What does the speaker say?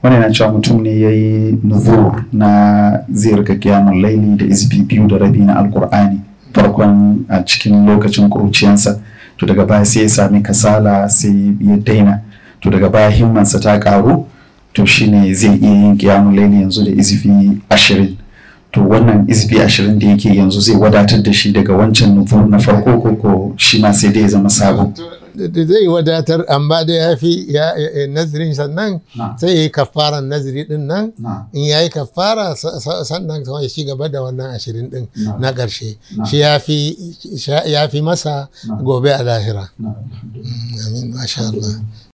wani na cewa mutum ne ya yi nuzur na zai rika kiyamun laili da izbi biyu da rabi na alkur'ani farkon a cikin lokacin kuruciyansa to daga baya sai ya sami kasala sai ya daina to daga baya himmansa ta karu to shine zai iya yin kiyamun laili yanzu da izbi ashirin to wannan izbi ashirin da yake yanzu zai wadatar da shi daga wancan nuzur na farko ko ko shi ma sai dai ya zama sabo da zai wadatar amma da ya fi nazirin sannan sai ya yi kafaran naziri din nan in ya yi kafara sannan ya ci gaba da wannan ashirin din na ƙarshe shi ya fi masa gobe a lahira amin masha Allah